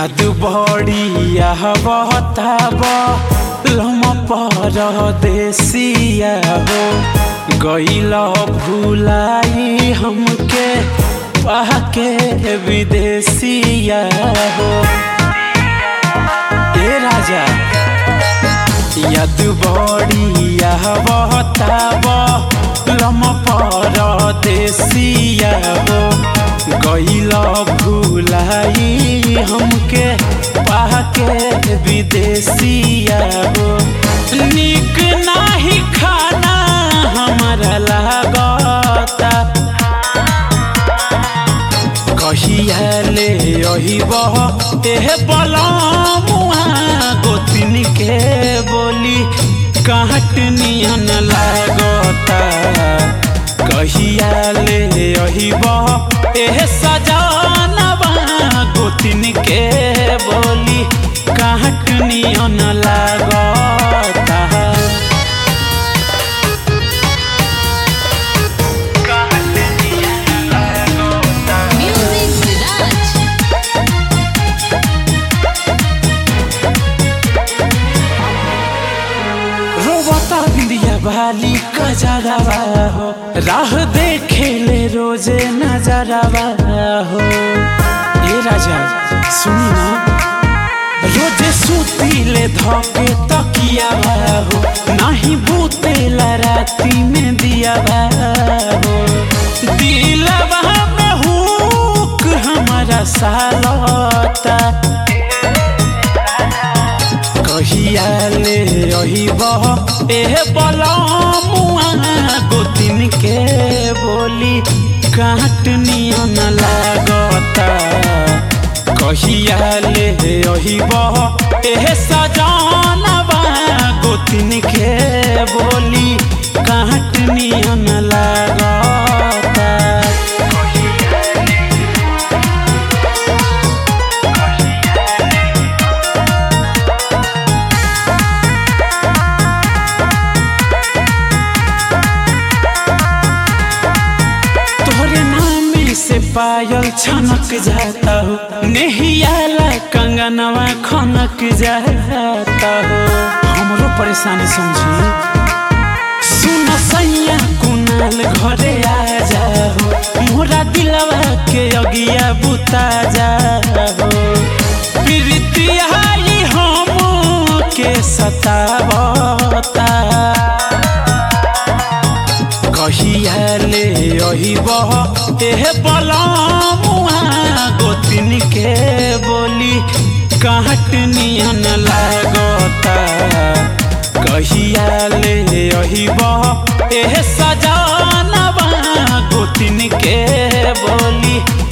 याद बड़िया बहताब लम पर देसिया हो गईल भूलाई हमके पाके विदेसिया हो ए राजा याद बड़िया बहताब लम पर देसिया हो गईल भूलाई हमके पाके विदेसिया हो निक नाही खाना हमारा लागता कहिया ले अहिब एह बलमुआ गोतिन के बोली काट नियन लागता कहिया ले अहिब एह सजनवा गोतिन के बोली काट नियन लागता Music Village. रोबता बिंदिया बाली कजरवा हो राह देखे ले रोजे नजरवा हो ए राजा सुनी ना रोजे सूती ले धोके तकिया हो नाही बूते राती में दिया हो दिलवा में हुक हमारा सालता कहिया ले अहिब एह बलमुआ गोतिन के बोली काट नियन लागता कहिया ले अहिब एह सजनवा गोतिन के बोली काट नियन लागता तोहरे नाम से पायल छनक जाता हो नेहियाला कंगनवा खनक जाता हो हमरो परेशानी समझी सुन सैया कुनाल घरे आ जाओ मोरा दिलवा के अगिया बुता जाओ प्रीतिया हम के सतावता कहिया ले अहिब एह बलमुआ गोतिन के बोली काट नियन लागता कहिया ले अहिब एह सजनवा गोतिन के बोली